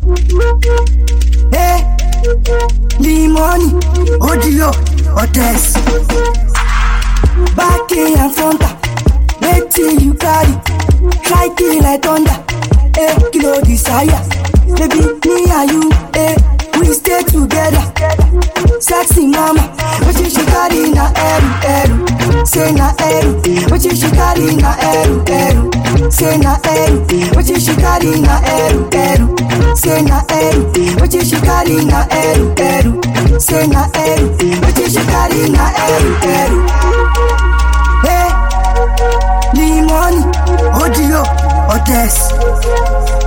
Hey, limoni, odio, otes. Back in and fronta, wetin you carry? Try kill like thunder, hey, kilo desire. Baby, me and you, hey, we stay together. Sexy mama, wetin she carry na eru eru. Say na eru, wetin she carry na eru eru. Say na eru, wetin she carry na eru eru. Say na eru, wetin she carry na eru eru. Say na eru, wetin she carry na eru eru. Hey, limoni, odio, otes.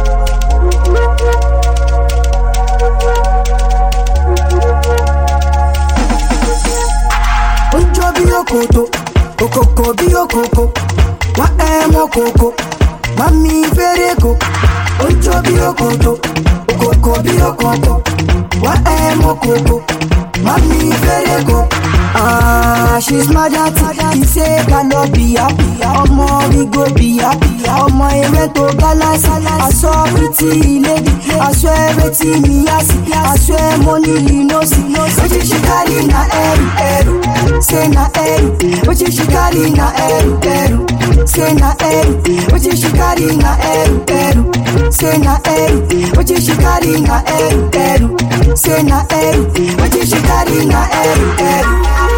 Ojo bí òkòtó, òkòkò bí òkòkò, wá ẹ mọ kòkò, mami fẹ́rẹ̀kò. Ojo bí òkòtó, òkòkò bí òkòkò, wá ẹ mọ kòkò, mami fẹ́rẹ̀kò. Ah, she's mad at it, he say galo be happy, ọmọ we go be happy, ọmọ ewé tó gálásì, aṣọ pretty lady, aṣọ ẹrẹ́tì mi yá sí, aṣọ ẹ mo ní linosi, wetin she carry na ẹrù ẹrù, say na ẹrù, wetin she carry na ẹrù ẹrù, say na ẹrù, wetin she carry na ẹrù ẹrù, say na ẹrù, wetin she carry na ẹrù ẹrù, say na ẹrù, wetin she carry na ẹrù ẹrù.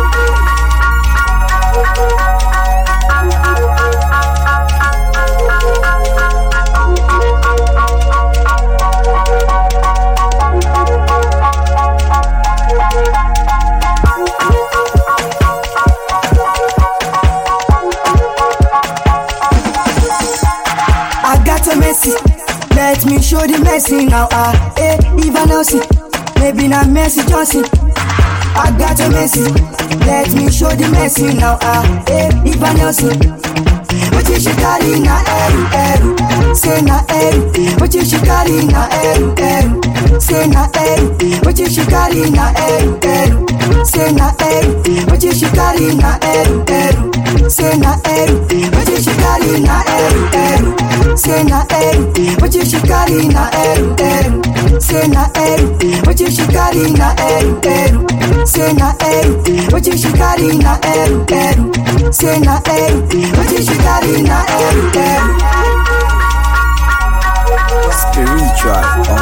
I got a Messi. Let me show the Messi now. Ah, eh, Ivan Nelson. Maybe not Messi Johnson. I got a Messi. Let me show the Messi now. Ah, eh, Ivan Nelson. Wetin she carry na eru eru. Say na eru. Wetin she carry na eru eru. Say na eru. Wetin she carry na eru eru. Say na eru. Wetin she carry na eru eru. Say na eru. Wetin she carry na eru eru. Say na eru. Wetin she carry na eru eru. Say na eru. Wetin she carry na eru eru. Say na eru. Wetin she carry na eru eru. Say na eru. Wetin she carry na eru eru. Spiritual